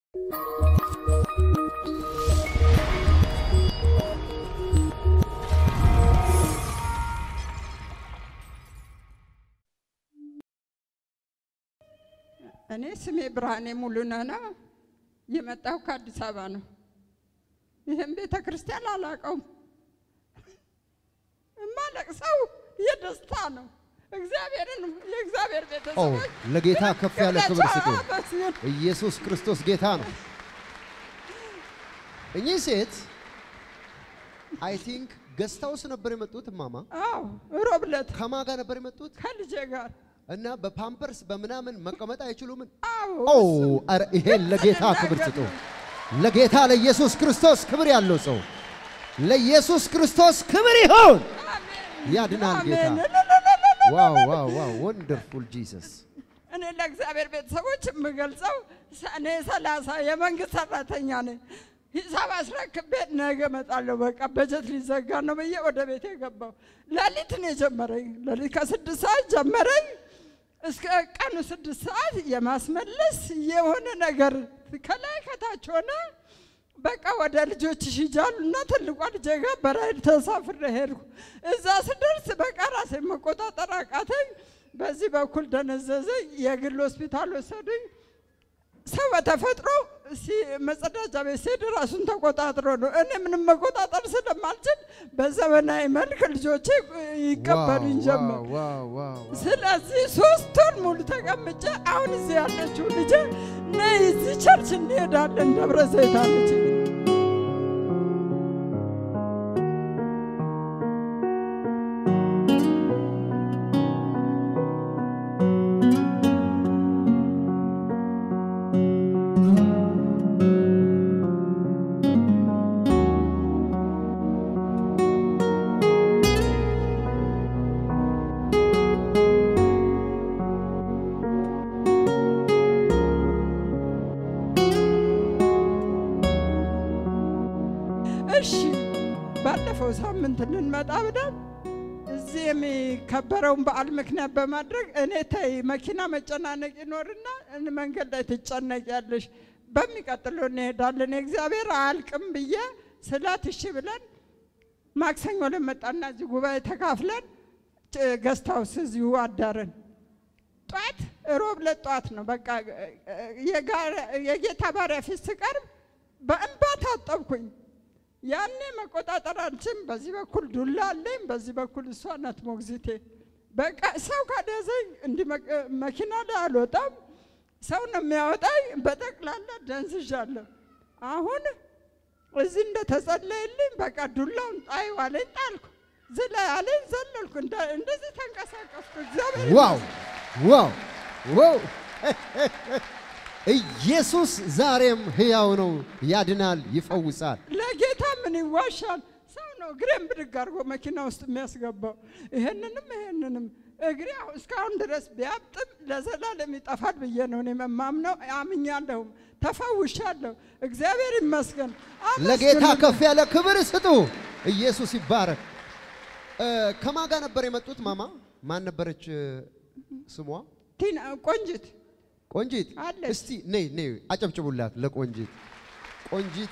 እኔ ስሜ ብርሃኔ ሙሉነህ ነው። የመጣሁ ከአዲስ አበባ ነው። ይህም ቤተ ክርስቲያን አላውቀውም። የማለቅሰው የደስታ ነው። እግዚአብሔርን የእግዚአብሔር ኦ ቤተሰቦች ለጌታ ከፍ ያለ ክብር ስጡ። አመስግኑ። ኢየሱስ ክርስቶስ ጌታ ነው። እኚህ ሴት አይ ቲንክ ገስት ሃውስ ነበር የመጡት እማማ። አዎ ሮብ ዕለት ከማን ጋር ነበር የመጡት? ከልጄ ጋር እና በፓምፐርስ በምናምን መቀመጥ አይችሉም። አዎ ኦ ኧረ ይሄን ለጌታ ክብር ስጡ። ለጌታ ለኢየሱስ ክርስቶስ ክብር ያለው ሰው ለኢየሱስ ክርስቶስ ክብር ይሁን። ያድናል ጌታ። ዋው ዋው ዋው ወንደርፉል ጂሰስ። እኔ ለእግዚአብሔር ቤተሰቦች የምገልጸው ሰኔ ሰላሳ የመንግስት ሰራተኛ ነኝ። ሂሳብ አስረክቤ ነገ እመጣለሁ። በቃ በጀት ሊዘጋ ነው ብዬ ወደ ቤት የገባው ሌሊት ነው የጀመረኝ። ሌሊት ከስድስት ሰዓት ጀመረኝ እስከ ቀኑ ስድስት ሰዓት የማስመለስ የሆነ ነገር ከላይ ከታች ሆነ። በቃ ወደ ልጆች ሂጃሉ እና ትልቋ ልጄ ጋር በራይድ ተሳፍሬ ሄድኩ። እዛ ስደርስ በቃ ራሴ መቆጣጠር አቃተኝ። በዚህ በኩል ደነዘዘኝ። የግል ሆስፒታል ወሰዱኝ። ሰው በተፈጥሮ ሲ- መጸዳጃ ቤት ሲሄድ ራሱን ተቆጣጥሮ ነው። እኔ ምንም መቆጣጠር ስለማልችል በዘመናዊ መልክ ልጆቼ ይቀበሉኝ ጀመር። ዋው ዋው ዋው ስለዚህ ሶስት ወር ሙሉ ተቀምጬ አሁን እዚህ ያለችው ልጄ ነይ እዚህ ቸርች እንሄዳለን ደብረ ዘይት አለች። እሺ ባለፈው ሳምንት ልንመጣ ብለን እዚህ የሚከበረውን በዓል ምክንያት በማድረግ እኔ ተይ መኪና መጨናነቅ ይኖርና እን መንገድ ላይ ትጨነቂያለሽ፣ በሚቀጥለው እንሄዳለን የእግዚአብሔር አያልቅም ብዬ ስላት እሺ ብለን ማክሰኞ ለመጣና እዚህ ጉባኤ ተካፍለን ገስት ሃውስ እዚሁ አዳረን። ጧት ሮብ ዕለት ጧት ነው በቃ የጋራ- የጌታ ባሪያ ፊት ስቀርብ በእንባ ታጠብኩኝ። ያኔ መቆጣጠር አልችም። በዚህ በኩል ዱላ አለኝ፣ በዚህ በኩል እሷ ናት ሞግዚቴ። በቃ ሰው ካደዘኝ እንዲህ መ- መኪና ላይ አልወጣም፣ ሰው ነው የሚያወጣኝ። በጠቅላላ ደንዝዣለሁ። አሁን እዚህ እንደተጸለየልኝ በቃ ዱላውን ጣይ አለኝ፣ ጣልኩ። ዝላ አለኝ፣ ዘለልኩ። እንደ- እንደዚህ ተንቀሳቀስኩ። እግዚአብሔር ዋው ዋው ዋው ኢየሱስ ዛሬም ሕያው ነው፣ ያድናል፣ ይፈውሳል። ለጌታ ምን ይዋሻል? ሰው ነው እግሬን ብድግ አድርጎ መኪና ውስጥ የሚያስገባው። ይሄንንም ይሄንንም እግሬ አሁን እስካሁን ድረስ ቢያብጥም ለዘላለም ይጠፋል ብዬ ነው እኔ የማምነው። አምኛለሁም፣ ተፈውሻለሁ። እግዚአብሔር ይመስገን። ለጌታ አመስግኑልኝ። ከፍ ያለ ክብር ስጡ። ኢየሱስ ይባረክ። እ፣ ከማን ጋር ነበር የመጡት? ማማ ማን ነበረች እ፣ ስሟ? ቲና ቆንጅት ቆንጂት። አለች። እስቲ ነይ ነይ፣ አጨብጭቡላት ለቆንጂት። ቆንጂት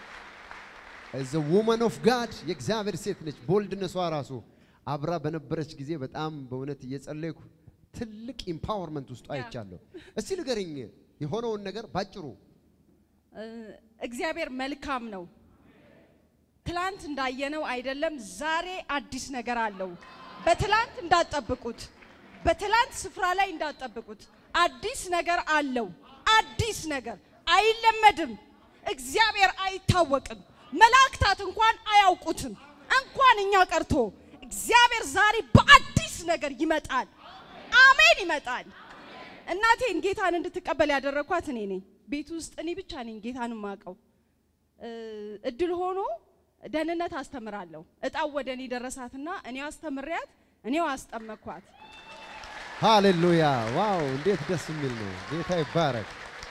ዘ ውመን ኦፍ ጋድ የእግዚአብሔር ሴት ነች። ቦልድነሷ ራሱ አብራ በነበረች ጊዜ በጣም በእውነት እየጸለይኩ ትልቅ ኢምፓወርመንት ውስጡ አይቻለሁ። እስቲ ንገረኝ የሆነውን ነገር ባጭሩ። እግዚአብሔር መልካም ነው። ትላንት እንዳየነው አይደለም። ዛሬ አዲስ ነገር አለው። በትላንት እንዳትጠብቁት፣ በትላንት ስፍራ ላይ እንዳትጠብቁት። አዲስ ነገር አለው። አዲስ ነገር አይለመድም። እግዚአብሔር አይታወቅም። መላእክታት እንኳን አያውቁትም። እንኳን እኛ ቀርቶ እግዚአብሔር ዛሬ በአዲስ ነገር ይመጣል። አሜን ይመጣል። እናቴን ጌታን እንድትቀበል ያደረኳት እኔ ነኝ። ቤት ውስጥ እኔ ብቻ ነኝ ጌታን ማቀው። እድል ሆኖ ደህንነት አስተምራለሁ። እጣው ወደ እኔ ደረሳትና እኔው አስተምሪያት እኔው አስጠመኳት። ሃሌሉያ! ዋው እንዴት ደስ የሚል ነው። ጌታ ይባረክ።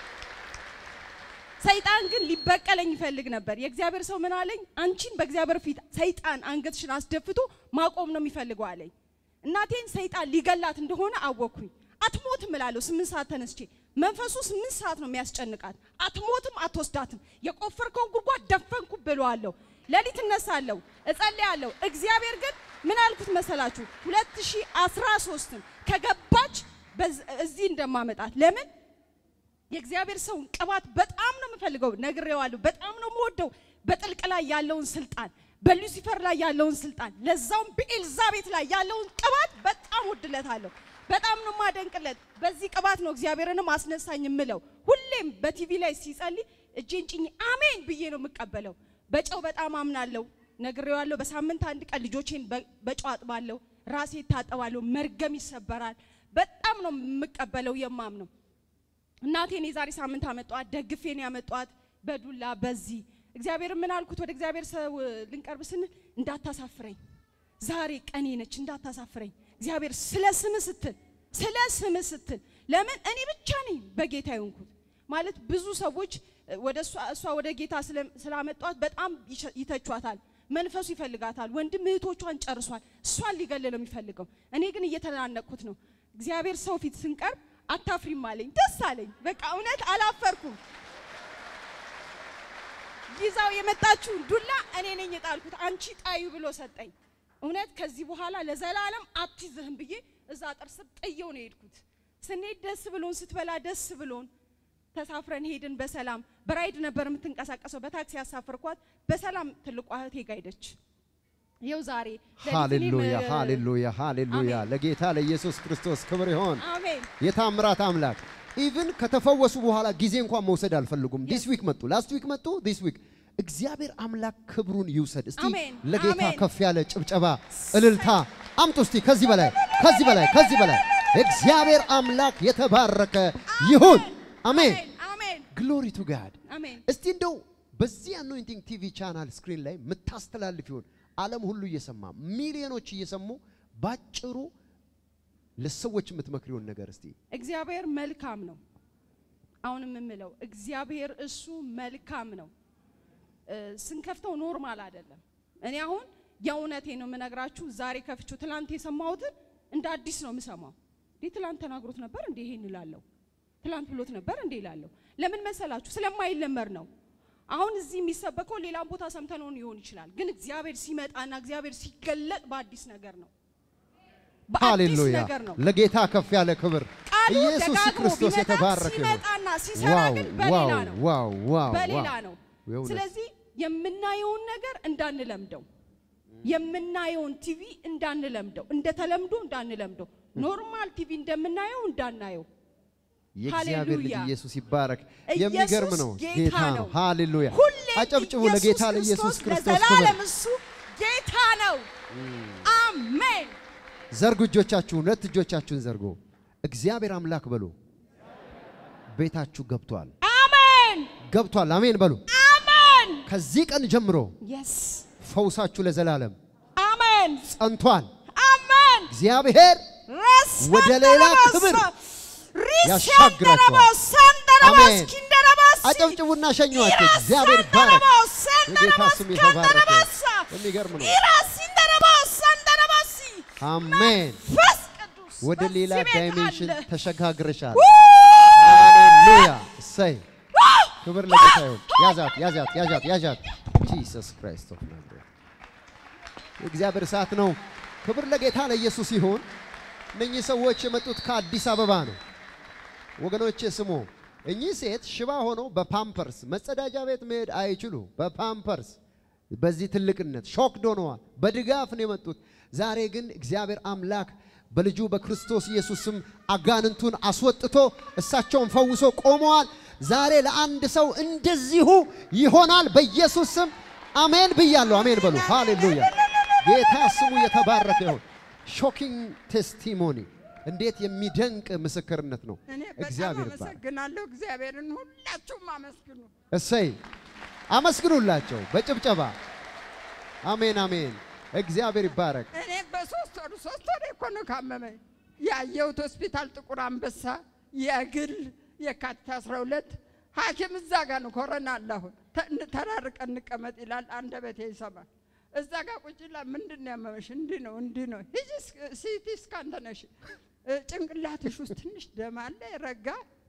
ሰይጣን ግን ሊበቀለኝ ይፈልግ ነበር። የእግዚአብሔር ሰው ምን አለኝ? አንቺን በእግዚአብሔር ፊት ሰይጣን አንገትሽን አስደፍቶ ማቆም ነው የሚፈልገው አለኝ። እናቴን ሰይጣን ሊገላት እንደሆነ አወቅኩኝ። አትሞትም እላለሁ። ስምንት ሰዓት ተነስቼ መንፈሱ ስምንት ሰዓት ነው የሚያስጨንቃት። አትሞትም፣ አትወስዳትም። የቆፈርከውን ጉድጓድ ደፈንኩ ብለዋለሁ። ሌሊት እነሳለሁ፣ እጸልያለሁ። እግዚአብሔር ግን ምን አልኩት መሰላችሁ? 2013 ከገባች በዝ- እዚህ እንደማመጣት ለምን የእግዚአብሔር ሰውን ቅባት በጣም ነው የምፈልገው፣ ነግሬዋለሁ። በጣም ነው የምወደው። በጥልቅ ላይ ያለውን ስልጣን፣ በሉሲፈር ላይ ያለውን ስልጣን፣ ለዛውም በኤልዛቤት ላይ ያለውን ቅባት በጣም ወድለታለሁ። በጣም ነው የማደንቅለት። በዚህ ቅባት ነው እግዚአብሔርንም አስነሳኝ የምለው። ሁሌም በቲቪ ላይ ሲጸልይ እጄን ጭኝ አሜን ብዬ ነው የምቀበለው። በጨው በጣም አምናለሁ፣ ነግሬዋለሁ። በሳምንት አንድ ቀን ልጆቼን በ- በጨው አጥባለሁ፣ ራሴ እታጠባለሁ፣ መርገም ይሰበራል። በጣም ነው የምቀበለው የማምነው። እናቴን የዛሬ ሳምንት አመጧት፣ ደግፌን ያመጧት በዱላ በዚህ እግዚአብሔር ምን አልኩት? ወደ እግዚአብሔር ሰው ልንቀርብ ስንል እንዳታሳፍረኝ፣ ዛሬ ቀኔ ነች፣ እንዳታሳፍረኝ እግዚአብሔር ስለ ስም ስትል ስለ ስም ስትል ለምን እኔ ብቻ ነኝ በጌታ የሆንኩት ማለት ብዙ ሰዎች ወደ እሷ እሷ ወደ ጌታ ስለ- ስላመጧት በጣም ይሸ- ይተቿታል። መንፈሱ ይፈልጋታል። ወንድም እህቶቿን ጨርሷል። እሷን ሊገል ነው የሚፈልገው። እኔ ግን እየተናነቅኩት ነው። እግዚአብሔር ሰው ፊት ስንቀርብ አታፍሪም አለኝ። ደስ አለኝ። በቃ እውነት አላፈርኩም። ይዛው የመጣችውን ዱላ እኔ ነኝ የጣልኩት፣ አንቺ ጣዩ ብሎ ሰጠኝ። እውነት ከዚህ በኋላ ለዘላለም አትይዝህም ብዬ እዛ ጥርስ ጥየው ነው የሄድኩት። ስንሄድ ደስ ብሎን ስትበላ ደስ ብሎን ተሳፍረን ሄድን በሰላም። በራይድ ነበር የምትንቀሳቀሰው፣ በታክሲ ያሳፍርኳት በሰላም ትልቋ እህቴ ጋ ሄደች። ይኸው ዛሬ ሌሊት እኔም፣ ሃሌሉያ እ፣ ሃሌሉያ ሃሌሉያ! አሜን። ለጌታ ለኢየሱስ ክርስቶስ ክብር ይሆን። አሜን የታምራት አምላክ ኢቭን ከተፈወሱ በኋላ ጊዜ እንኳን መውሰድ አልፈልጉም። ዲስ ዊክ መጡ፣ ላስት ዊክ መጡ፣ ዲስ ዊክ እግዚአብሔር አምላክ ክብሩን ይውሰድ። እስቲ አሜን፣ ለጌታ አሜን። ከፍ ያለ ጭብጨባ፣ እልልታ አምጡ። እስቲ ከዚህ በላይ ከዚህ በላይ ከዚህ በላይ እግዚአብሔር አምላክ የተባረከ ይሁን። አሜን። አሜን ግሎሪ ቱ ጋድ። አሜን እስቲ እንደው በዚህ አኖይንቲንግ ቲቪ ቻናል ስክሪን ላይ የምታስተላልፍ ይሆን ዓለም ሁሉ እየሰማ ሚሊዮኖች እየሰሙ ባጭሩ ለሰዎች የምትመክሪውን ነገር እስቲ እግዚአብሔር መልካም ነው። አሁንም የምለው እግዚአብሔር እሱ መልካም ነው። እ፣ ስንከፍተው ኖርማል አይደለም። እኔ አሁን የእውነቴ ነው የምነግራችሁ። ዛሬ ከፍቼው ትላንት የሰማሁትን እንደ አዲስ ነው የምሰማው። እንዴ ትላንት ተናግሮት ነበር እንዴ ይሄን እላለሁ። ትላንት ብሎት ነበር እንዴ እላለሁ። ለምን መሰላችሁ? ስለማይለመድ ነው። አሁን እዚህ የሚሰበከው ሌላም ቦታ ሰምተነው ሊሆን ይችላል። ግን እግዚአብሔር ሲመጣና እግዚአብሔር ሲገለጥ በአዲስ ነገር ነው። በአዲስ ሃሌሉያ ነገር ነው። ለጌታ ከፍ ያለ ክብር ቃሉ ኢየሱስ ደጋግሞ ክርስቶስ ቢመጣ የተባረከ ይሁን። ሲመጣና ሲሰራ ዋው ግን በሌላ ዋው ነው ዋው ዋው በሌላ ዋው። ነው። የእውነት ስለዚህ የምናየውን ነገር እንዳንለምደው፣ የምናየውን ቲቪ እንዳንለምደው፣ እንደ ተለምዶ እንዳንለምደው፣ ኖርማል ቲቪ እንደምናየው እንዳናየው። የእግዚአብሔር ልጅ ሃሌሉያ። ኢየሱስ ይባረክ። ኢየሱስ የሚገርም ነው። ጌታ ጌታ ነው። ነው። ሃሌሉያ። ሁሌ አጨብጭቡ ኢየሱስ ለጌታ ለኢየሱስ ክርስቶስ ክብር። ለዘላለም እሱ ጌታ ነው። አሜን። ዘርጉ እጆቻችሁን፣ ሁለት እጆቻችሁን ዘርጉ። እግዚአብሔር አምላክ በሉ። ቤታችሁ ገብቷል፣ አሜን። ገብቷል። አሜን በሉ። አሜን። ከዚህ ቀን ጀምሮ የስ ፈውሳችሁ ለዘላለም አሜን። ጸንቷል። አሜን። እግዚአብሔር ወደ ሌላ ክብር ያሻግራቸዋል። አሜን። አጨብጭቡና ሸኟቸው። እግዚአብሔር ባረክ። የጌታ ስም የተባረከ ይሁን። የሚገርም ነው። አሜን። ወደ ሌላ ዳይሜንሽን ተሸጋግረሻል። ሃሌሉያ። እሰይ ክብር ለጌታ ይሁን። ያዛት ያዛት ያዛት ያዛት። ጂሰስ ክራይስት ኦፍ ናዝሬት የእግዚአብሔር እሳት ነው። ክብር ለጌታ ለኢየሱስ ይሁን። እነኚህ ሰዎች የመጡት ከአዲስ አበባ ነው። ወገኖቼ ስሙ። እኚህ ሴት ሽባ ሆነው በፓምፐርስ መጸዳጃ ቤት መሄድ አይችሉ። በፓምፐርስ በዚህ ትልቅነት ሾክድ ሆነዋል። በድጋፍ ነው የመጡት። ዛሬ ግን እግዚአብሔር አምላክ በልጁ በክርስቶስ ኢየሱስ ስም አጋንንቱን አስወጥቶ እሳቸውን ፈውሶ ቆመዋል። ዛሬ ለአንድ ሰው እንደዚሁ ይሆናል በኢየሱስ ስም አሜን ብያለሁ። አሜን በሉ። ሃሌሉያ። ጌታ ስሙ የተባረከ ይሁን። ሾኪንግ ቴስቲሞኒ እንዴት የሚደንቅ ምስክርነት ነው። እኔ በጣም እግዚአብሔር ይባረክ። አመሰግናለሁ። እግዚአብሔርን ሁላችሁም አመስግኑ። እሰይ አመስግኑላቸው በጭብጨባ አሜን አሜን። እግዚአብሔር ይባረክ። እኔ በሶስት ወሩ ሶስት ወር እኮ ነው ካመመኝ ያየሁት ሆስፒታል ጥቁር አንበሳ የግል የካቲት 12 ሐኪም እዛ ጋር ነው ኮረና አለ አሁን ተ- ተራርቀን እንቀመጥ ይላል። አንደበቴ ይሰማል። እዛ ጋር ቁጭ ይላል። ምንድን ነው ያመመሽ? እንዲህ ነው እንዲህ ነው። ሂጂ እስክ- ሲቲ ስካን ተነሽ፣ እ፣ ጭንቅላትሽ ውስጥ ትንሽ ደም አለ ረጋ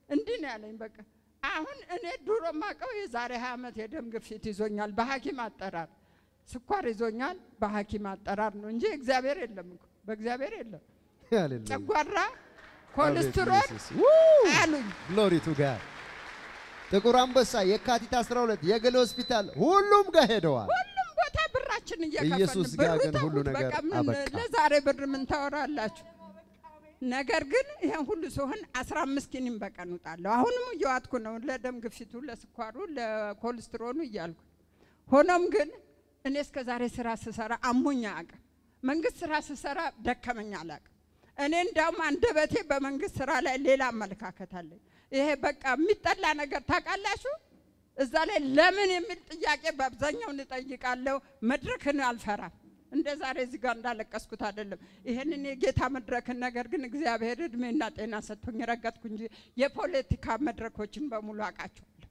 እንዲህ ነው ያለኝ። በቃ አሁን እኔ ድሮ ማቀው የዛሬ ሀያ ዓመት የደም ግፊት ይዞኛል በሐኪም አጠራር፣ ስኳር ይዞኛል በሐኪም አጠራር ነው እንጂ እግዚአብሔር የለም እኮ በእግዚአብሔር የለም። ሃሌሉያ ጨጓራ፣ ኮሌስትሮል አሉኝ። ግሎሪ ቱ ጋድ። ጥቁር አንበሳ፣ የካቲት 12 የግል ሆስፒታል፣ ሁሉም ጋር ሄደዋል። ሁሉም ቦታ ብራችን እየከፈልን ኢየሱስ ጋር ብሩ ግን ሁሉ ተዉት፣ ነገር በቃ ምን አበቃ። ለዛሬ ብር ምን ታወራላችሁ? ነገር ግን ይሄን ሁሉ ሲሆን 15 ኪኒን በቀን እውጣለሁ። አሁንም እየዋጥኩ ነው፣ ለደም ግፊቱ፣ ለስኳሩ፣ ለኮሌስትሮኑ እያልኩ። ሆኖም ግን እኔ እስከ ዛሬ ስራ ስሰራ አሞኛ አቅም መንግስት ስራ ስሰራ ደከመኛ አላቅም። እኔ እንዳውም አንደበቴ በመንግስት ስራ ላይ ሌላ አመለካከት አለኝ። ይሄ በቃ የሚጠላ ነገር ታውቃላችሁ። እዛ ላይ ለምን የሚል ጥያቄ በአብዛኛው እንጠይቃለሁ። መድረክን አልፈራም። እንደ ዛሬ እዚህ ጋር እንዳለቀስኩት አይደለም። ይሄንን የጌታ መድረክን ነገር ግን እግዚአብሔር እድሜና ጤና ሰጥቶኝ ረገጥኩ እንጂ የፖለቲካ መድረኮችን በሙሉ አውቃቸዋለሁ።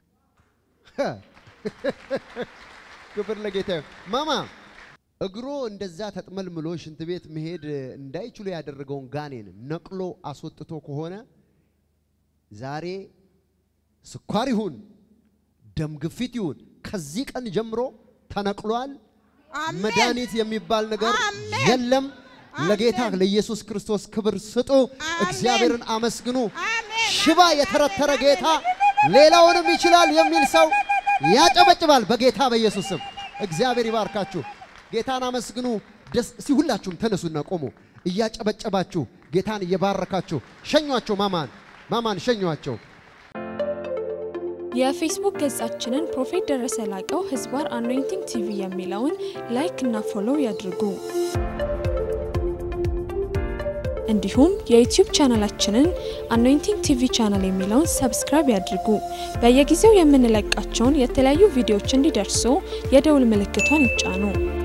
ክብር ለጌታ ይሁን። ማማ እግሮ እንደዛ ተጥመልምሎ ሽንት ቤት መሄድ እንዳይችሉ ያደረገውን ጋኔን ነቅሎ አስወጥቶ ከሆነ ዛሬ ስኳር ይሁን ደም ግፊት ይሁን ከዚህ ቀን ጀምሮ ተነቅሏል። አሜን። መድኃኒት የሚባል ነገር አሜን። የለም። ለጌታ አሜን። ለኢየሱስ ክርስቶስ ክብር ስጡ። አሜን። እግዚአብሔርን አመስግኑ። አሜን። ሽባ የተረተረ ጌታ ሌላውንም ይችላል የሚል ሰው ያጨበጭባል። በጌታ በኢየሱስ ስም እግዚአብሔር ይባርካችሁ። ጌታን አመስግኑ። ደስ እስቲ ሁላችሁም ተነሱና ቆሙ። እያጨበጨባችሁ ጌታን እየባረካችሁ ሸኟቸው። ማማን ማማን ሸኟቸው። የፌስቡክ ገጻችንን ፕሮፌት ደረሰ ላቀው ህዝባር አኖይንቲንግ ቲቪ የሚለውን ላይክ እና ፎሎው ያድርጉ። እንዲሁም የዩቲዩብ ቻናላችንን አኖይንቲንግ ቲቪ ቻናል የሚለውን ሰብስክራይብ ያድርጉ። በየጊዜው የምንለቃቸውን የተለያዩ ቪዲዮዎች እንዲደርሱ የደውል ምልክቷን ይጫኑ።